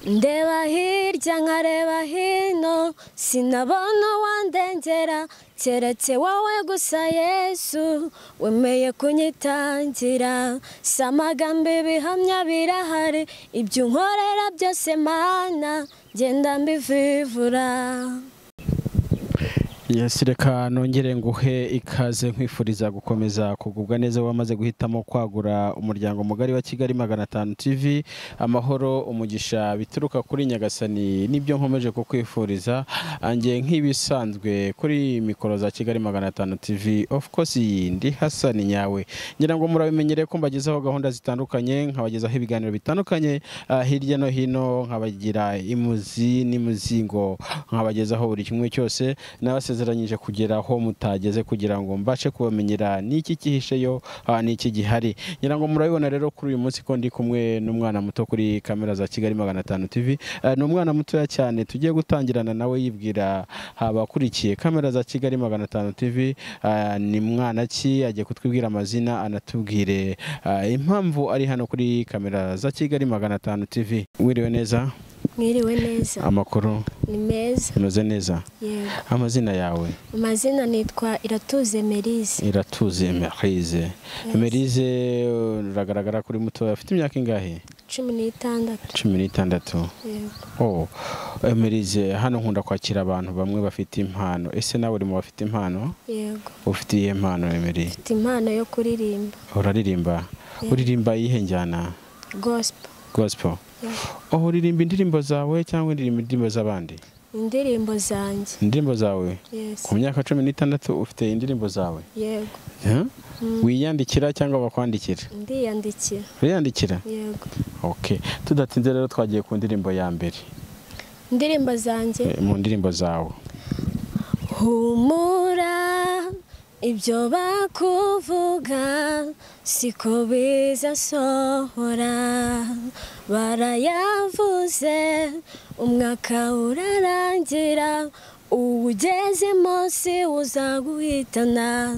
ndeba hirya nkareba hino sinabona uwandengera keretse wowe gusa yesu wemeye kunyitangira si amagambo ibihamya birahari ibyo unkorera byose mana genda mbivivura yesi reka nongere nguhe ikaze nkwifuriza gukomeza kugubwa neza wamaze guhitamo kwagura umuryango mugari wa kigali magana atanu tv amahoro umugisha bituruka kuri nyagasani nibyo nkomeje kukwifuriza ange nk'ibisanzwe kuri mikoro za kigali magana atanu tv of course ndi hasani nyawe ngira ngo murabimenyere ko mbagezaho gahunda zitandukanye nkabagezaho ibiganiro bitandukanye ah, hirya no hino nkabagira imuzi n'imuzingo nkabagezaho buri kimwe cyose nabasezeranyije kugera aho mutageze kugira ngo mbashe kubamenyera n'iki kihisheyo ah, n'iki gihari ngira ngo murabibona rero kuri uyu munsi ko ndi kumwe n'umwana muto kuri kamera za kigali magana atanu tv Ah, ni umwana mutoya cyane tugiye gutangirana nawe yibwira abakurikiye kamera za kigali magana atanu tv ah, ni mwana ki agiye kutwibwira amazina anatubwire ah, impamvu ari hano kuri kamera za kigali magana atanu tv wiriwe neza mwiriwe neza amakuru ni meza umeze neza yego amazina yawe amazina nitwa iratuze merise iratuze merize merize uragaragara kuri mutoya afite imyaka ingahe cumi n'itandatu cumi n'itandatu yego oh merize hano nkunda kwakira abantu bamwe bafite impano ese nawe uri mu bafite impano yego ufite iyihe mpano emeri mfite impano yo kuririmba uraririmba uririmba iyihe njyana gosipo gosipo oh uririmba indirimbo zawe cyangwa uririmba indirimbo z'abandi indirimbo zanjye indirimbo zawe yesi ku myaka cumi n'itandatu ufite indirimbo zawe yego Huh? wiyandikira cyangwa bakwandikira ndiyandikira uriyandikira yego ok tudatinze rero twagiye ku ndirimbo ya mbere indirimbo zanjye eh, mu ndirimbo zawe humura ibyo bakuvuga siko bizasohora barayavuze umwaka urarangira uwugeze munsi uzaguhitana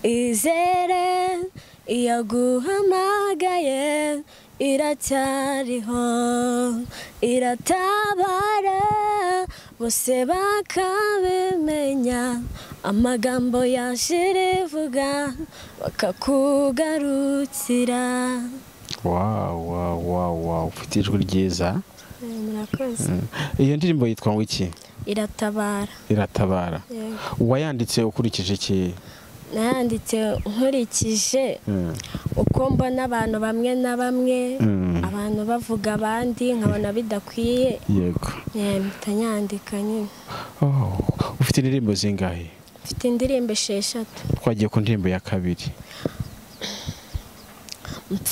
izere iyaguhamagaye iracyariho iratabara bose bakabimenya amagambo yashira ivuga bakakugarukira wow wow wow wow ufite ijwi ryiza Eh, murakoze iyo ndirimbo yitwa ngo iki iratabara iratabara Yego. wayanditse ukurikije iki nayanditse nkurikije Mm. uko mbona abantu bamwe na bamwe Mm. abantu bavuga abandi nkabona bidakwiye yego Eh, mpita nyandika nyine Oh, ufite indirimbo zingahe mfite indirimbo esheshatu twagiye ku ndirimbo ya kabiri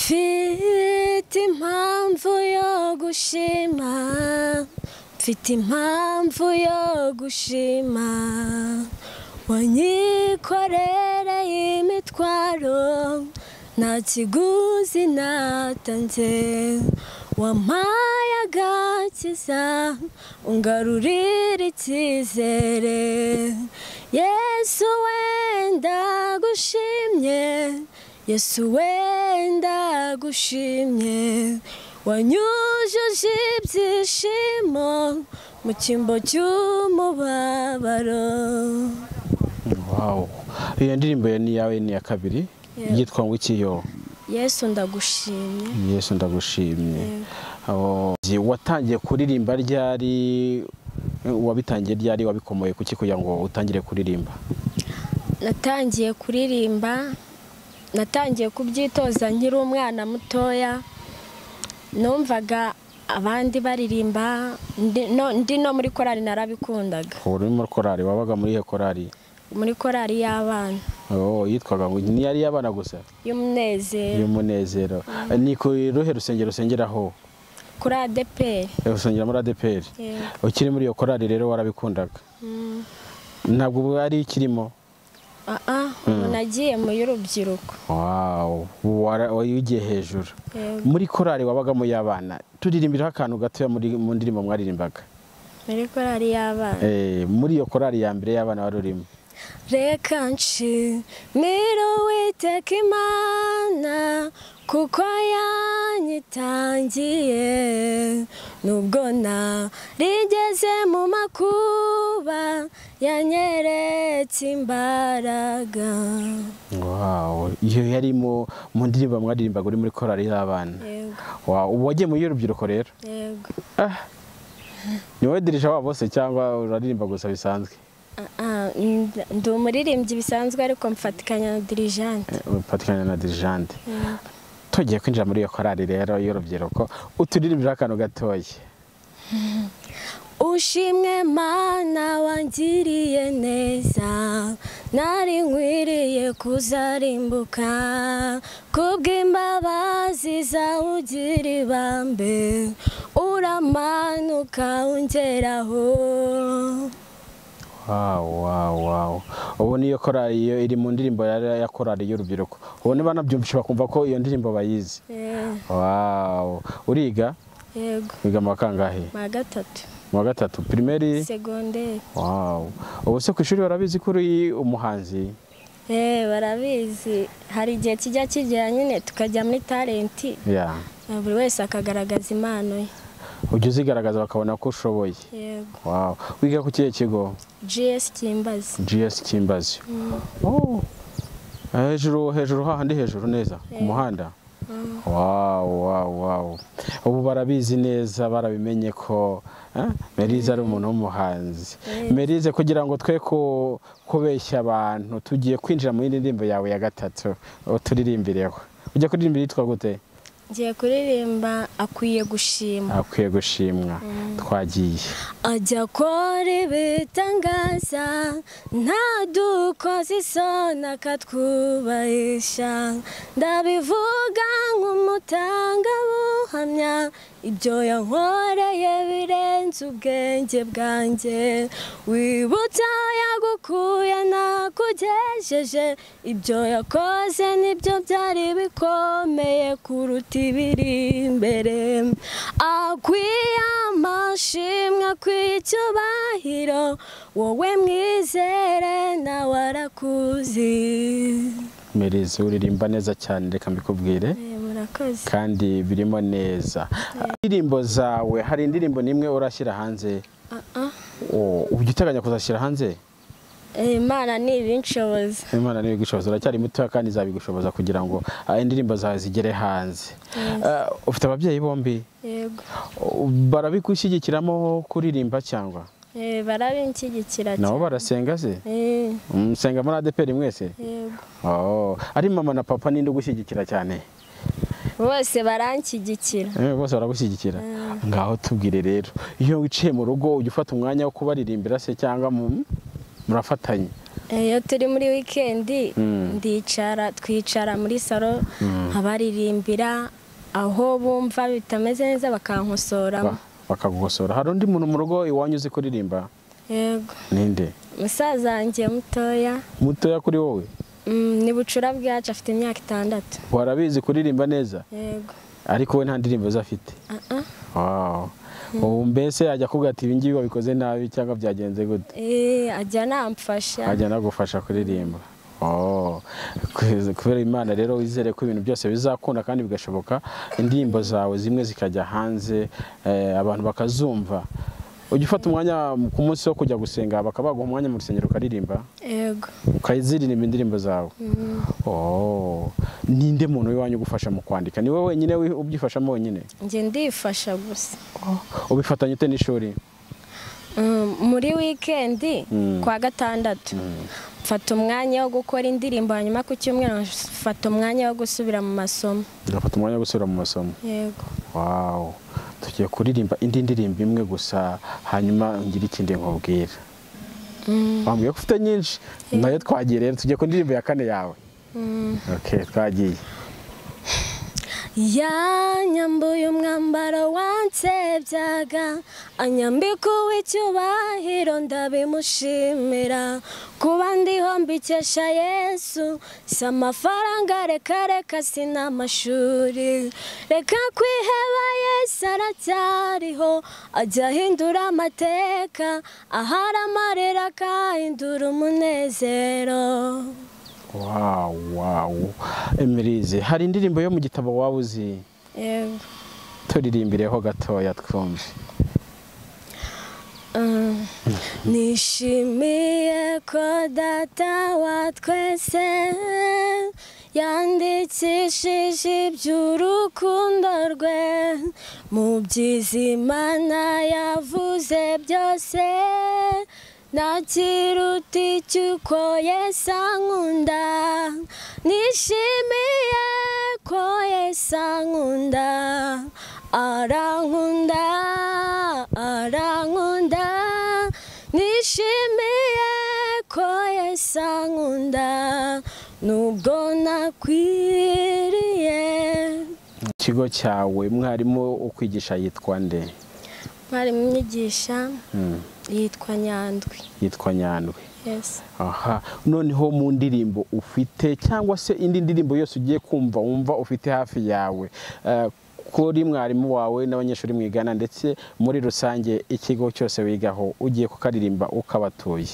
mfite impamvu yo gushima mfite impamvu yo gushima wanyikorereye imitwaro nta kiguzi natanze wampaye agakiza ungarurire icyizere yesu wenda gushimye yesu wenda gushimye wanyujuje ibyishimo mu cyimbo cy'umubabaro wow iyo ndirimbo ya ni yawe ni iya kabiri Yego. yitwa ngo iki yo yesu ndagushimye yesu ndagushimye Oh, watangiye kuririmba ryari wabitangiye ryari wabikomoye kuki kugira ngo utangire kuririmba natangiye kuririmba natangiye kubyitoza nkiri umwana mutoya numvaga abandi baririmba ndi- no- ndi no muri korali narabikundaga ubu uri muri korari wabaga muri iyo korari muri korali y'abana Oh, yitwaga ngo ntiyari iy'abana gusa y'umunezero y'umunezero ni ku ruhe rusengero usengeraho kuri adeperi Eh, usengera muri adeperi Yego. ukiri muri iyo korari rero warabikundaga ntabwo bwari ikirimo aha umuntu agiye mu y'urubyiruko wawu wara- wayugiye hejuru Yego. muri korari wabagamo y'abana turirimbiraho akantu gatoya muri mu ndirimbo mwaririmbaga muri korali y'abana Eh, muri iyo korari ya mbere y'abana wari urimo reka nshimire uwiteka imana kuko yanyitangiye nubwo narigeze mu makuba yanyeretse imbaraga Wow. Iyo yari mu mu ndirimbo mwaririmbaga uri muri korali y'abana yego Wow, ubu wagiye mu y'urubyiruko rero yego ni wowe dirija wabo bose cyangwa uraririmba gusa bisanzwe Ah, ah, nd- ndi umuririmbyi bisanzwe ariko mfatikanya na dirijante ufatikanya na dirijande tugiye kwinjira muri iyo korali rero y'urubyiruko uturirimbira akantu gatoya ushimwe mana wangiriye neza nari nkwiriye kuzarimbuka kubw'imbabazi zawe ugira ibambe uramanuka ungeraho Wow, wow, wow. ubu niyo korali iyo iri mu ndirimbo ya ya korali y'urubyiruko ubu niba banabyumvisha bakumva ko iyo ndirimbo bayizi Eh, Wow. uriga yego wiga mu wa kangahe ma gatatu mu wa gatatu pirimeri segonderi Wow. ubu se ku ishuri barabizi ko uri umuhanzi Eh, barabizi hari igihe kijya kigera nyine tukajya muri talenti Yeah. Na buri wese akagaragaza impano ye ujya uzigaragaza bakabona ko ushoboye yego Wow. wiga ku kihe kigo gs kimbazi gs kimbazi Oh. hejuru hejuru hahandi hejuru neza ku muhanda Wow, wow, wow. ubu barabizi neza barabimenye ko eh, merize ari umuntu w'umuhanzi merize kugira ngo twe ku- kubeshya abantu tugiye kwinjira mu yindi ndirimbo yawe ya gatatu uturirimbireho ujya kuririmba yitwa gute ngiye kuririmba akwiye gushima akwiye gushimwa twagiye ajya akora ibitangaza ntadukoze isoni akatwubahisha ndabivuga nk'umutangabuhamya ibyo yankoreye birenze ubwenge bwanjye wibutsa aho yagukuye nakugejeje ibyo yakoze nibyo byari bikomeye kuruta ibiri imbere akwiye amashimwe akwiye icyubahiro wowe mwizere nawe arakuzi merize uririmba neza cyane reka mbikubwire Eh, murakoze kandi birimo neza indirimbo zawe hari indirimbo n'imwe urashyira hanze Ah, ah. Oh, ujya uteganya kuzashyira hanze Eh, imana ntibinshoboza imana niyo igushoboza uracyari mutoya kandi izabigushoboza kugira ngo ah, indirimbo zawe zigere hanze Ah, ufite ababyeyi bombi yego Oh, barabigushyigikiramo kuririmba cyangwa Eh, barabinshyigikira nabo cyane barasenga se Eh, musenga muri adeperi mwese yego Oh, ari mama na papa ninde ugushyigikira cyane bose baranshyigikira Eh, bose baragushyigikira ngaho tubwire rero iyo wiciye mu rugo ujya ufata umwanya wo kubaririmbira se cyangwa mu- murafatanya iyo turi muri wikendi Mm. ndicara twicara muri salo abaririmbira aho bumva bitameze neza bakankosoramo Ba- bakagukosora hari undi muntu mu rugo iwanyu uzi kuririmba yego ninde musaza wanjye mutoya mutoya kuri wowe mm, ni bucura bwacu afite imyaka itandatu warabizi kuririmba neza yego ariko we nta ndirimbo ze afite Ah, ah. Wow. ubu mbese ajya kuvuga ati ibi ngibi wabikoze nabi cyangwa byagenze gute Eh, ajya anamfasha ajya anagufasha kuririmba Oh. Kwe- kubera imana rero wizere ko ibintu byose bizakunda kandi bigashoboka indirimbo zawe zimwe zikajya hanze eh, abantu bakazumva ujya ufata umwanya ku munsi wo kujya gusenga bakaba baguha umwanya mu rusengero ukaririmba yego ukaziririmba indirimbo zawe Oh. ninde muntu w'iwanyu ugufasha mu kwandika ni wowe wenyine wi- ubyifashamo wenyine njye ndifasha gusa ubifatanya ute n'ishuri Mm, muri wikendi Mm. kwa gatandatu mfata umwanya wo gukora indirimbo hanyuma ku cyumweru mfata umwanya wo gusubira mu masomo ugafata umwanya wo gusubira mu masomo yego wawu tugiye kuririmba indi ndirimbo imwe gusa hanyuma ngire ikindi nkubwira wambwiye ko ufite nyinshi nayo twagiye rero tugiye ku ndirimbo ya kane yawe okay twagiye yanyambuye umwambaro wansebyaga anyambika uw'icyubahiro ndabimushimira kuba ndiho mbikesha yesu si amafaranga reka reka si n'amashuri reka kwiheba yesu aracyariho ajya ahindura amateka ahari amarira akahindura umunezero wawu wawu emirize hari indirimbo yo mu gitabo waba uzi yego turirembireho gatoya twumve nishimiye ko data wa twese yandikishije iby'urukundo rwe mu by'izimana yavuze byose ntakiruta icy'uko yesi ankunda nishimiye ko yesi ankunda arankunda arankunda nishimiye ko yesi ankunda nubwo nakwiriye ikigo cyawe mwarimu ukwigisha yitwa nde mwarimu inyigisha Mm, yitwa nyandwi yitwa nyandwi yesi aha noneho mu ndirimbo ufite cyangwa se indi ndirimbo yose ugiye kumva wumva ufite hafi yawe eh, kuri mwarimu wawe n'abanyeshuri mwigana ndetse muri rusange ikigo cyose wigaho ugiye kukaririmba ukabatuye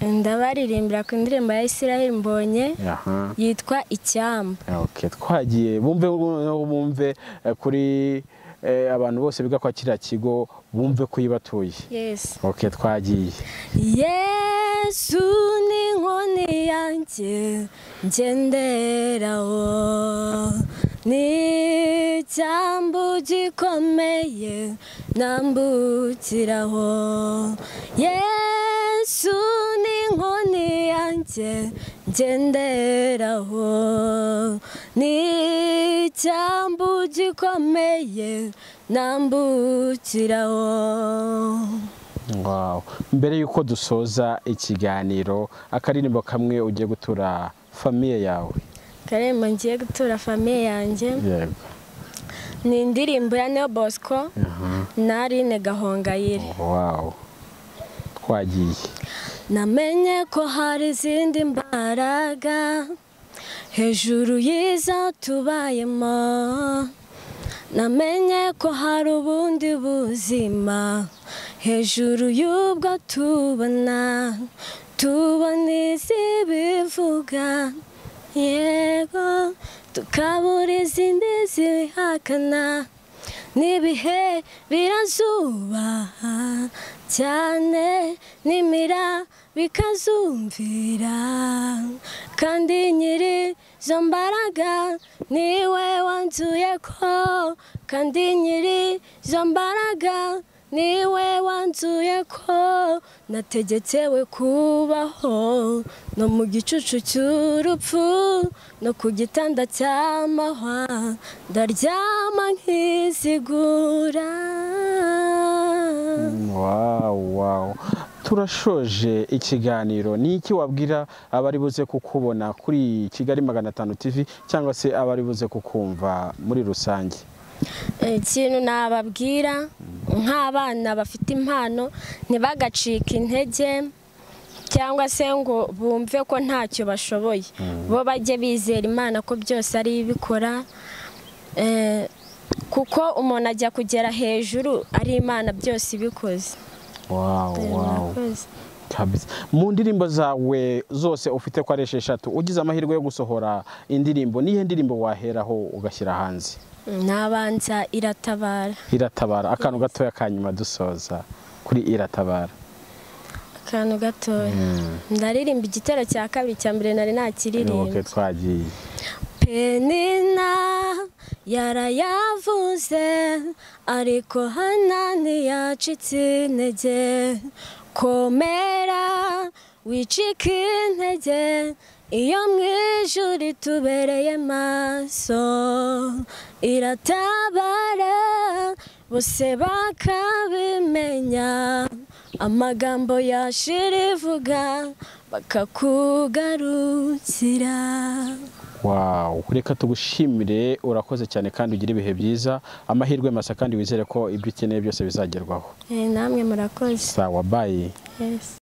ndabaririmbira ku ndirimbo ya isiraheli mbonye aha yitwa icyamba Okay, twagiye bumve noneho bumve eh, kuri eh, abantu bose biga kwa kiriya kigo bumve ko uyibatuye yesi okay, twagiye yesu ni inkoni yanjye ngenderaho ni icyambu gikomeye nambukiraho yesu ni inkoni yanjye ngenderaho ni icyambu gikomeye nambukiraho wow. mbere y'uko dusoza ikiganiro akaririmbo kamwe ugiye gutura famiye yawe karembo ngiye gutura famiye yanjye yego ni indirimbo ya neo bosco na aline gahongayire wow. twagiye namenye ko hari izindi mbaraga hejuru y'izo tubayemo namenye ko hari ubundi buzima hejuru y'ubwo tubona tubona izibivuga yego tukabura izindi zibihakana n'ibihe birazubaha cyane n'imira bikazumvira kandi nyiri izo mbaraga niwe wanzuye ko kandi nyiri izo mbaraga niwe wanzuye ko nategetsewe kubaho no mu gicucu cy'urupfu no ku gitanda cy'amahwa ndaryama nkizigura wow, wow. turashoje ikiganiro ni iki wabwira abari buze kukubona kuri kigali magana atanu tv cyangwa se abari buze kukumva muri rusange ikintu nababwira nk'abana bafite impano ntibagacike intege cyangwa se ngo bumve ko ntacyo bashoboye bo bajye bizera imana ko byose ari ibikora kuko umuntu ajya kugera hejuru ari imana byose ibikoze wow, wow. Murakoze. kabisa mu ndirimbo zawe zose ufite ko ari esheshatu ugize amahirwe yo gusohora indirimbo niyo ndirimbo waheraho ugashyira hanze nabanza iratabara iratabara akantu gatoya ka nyuma dusoza kuri iratabara akantu gatoya ndaririmba igitero cya kabiri cya mbere nari nakiririmba nubuke twagiye penina yarayavuze ariko hana ntiyacitse intege komera wicike intege iyo mu ijuru itubereye maso iratabara bose bakabimenya amagambo ya shiri ivuga bakakugarukira wawu reka tugushimire urakoze cyane kandi ugire ibihe byiza amahirwe masa kandi wizere ko ibyo ukeneye byose bizagerwaho Eh, namwe murakoze sawa bayi Yes.